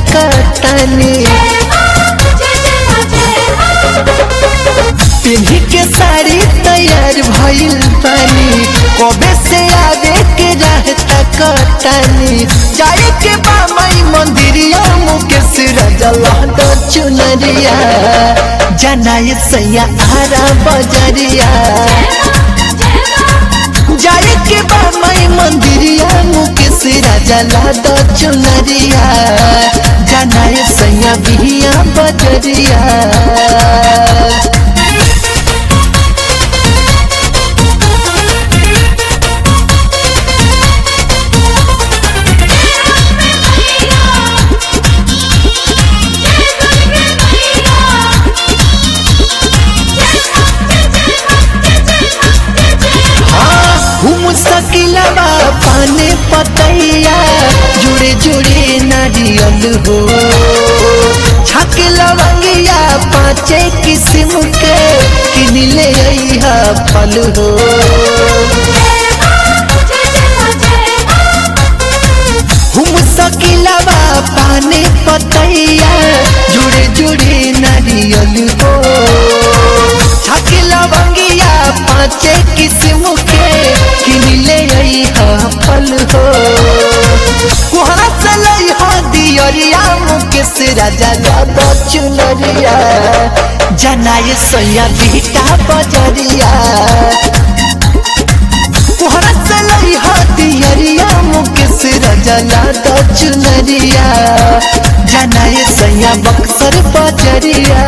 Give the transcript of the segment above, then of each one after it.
कटानी पिन्ही के साड़ी तैयार भइल बानी कबे से आवे के रहता कटानी जाए के बा माई मंदिरिया मुकेश रजला दो चुनरिया जनाए सैया आरा बजरिया जाए के बा माई मंदिरिया मुकेश रजला दो चुनरिया जनाए सैया बिहिया बजरिया घूम सकिलबा पाने पतैया जुड़े जुड़े नारियल हो छक लवंगिया पाँचे किस्म के किन ले अइहा फल हो घूम सकिलबा पाने पतैया जुड़े जुड़े नारियल हो छक लवंगिया पाँचे किस्म के किन ले अइहा फल हो कुहरा चलै हो दियरिया मुकेश राजा दादा चुनरिया जनाए सैया बीटा बजरिया कुहरा चलै हो दियरिया मुकेश राजा दादा चुनरिया जनाए सैया बक्सर बजरिया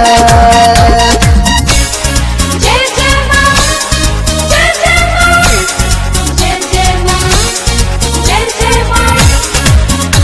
जय जय मां जय जय मां जय जय मां जय जय मां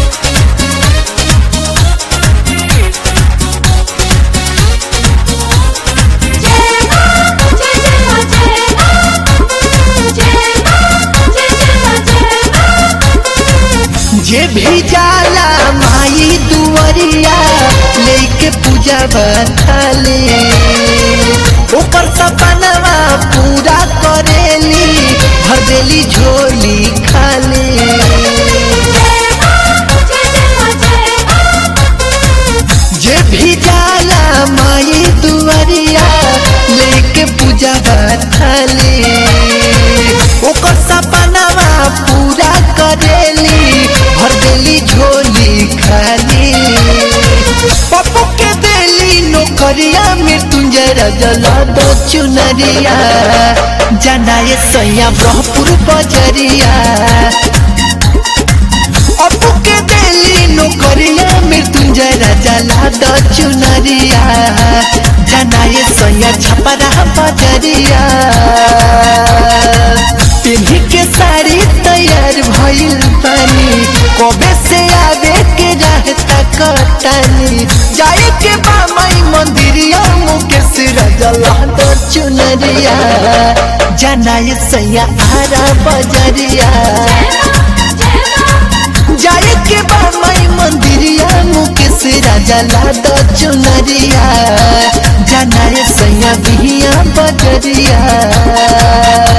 जय मां जय जय मां जय मां जय मां जय जय मां जय मां जे भी जाला माई दुवरिया लेके पूजा बताले ओकर सपनवा पूरा करेली भर देली झोली खाली जय मां जय जय मां जय मां जे भी जाला माई दुवरिया लेके पूजा बताले ओकर सपनवा पूरा करेली भर देली झोली खाली पप्पू के देली नौकरिया मृत्युंजय रजला दो चुनरिया जनाए सैया ब्रह्मपुर बजरिया अपू के देली नौकरिया मृत्युंजय राजा लादा चुनरिया जनाए सैया छपरा बजरिया पिन्ही के साड़ी तैयार भइल बानी कबे से आवे के रहता कटानी जाए के बा माई मंदिरिया मुकेश राजा लादा चुनरिया जनाए सैया आरा बजरिया जाए के बा माई मंदिरिया मुकेश राजा लादा चुनरिया जनाए सैया बिहिया बजरिया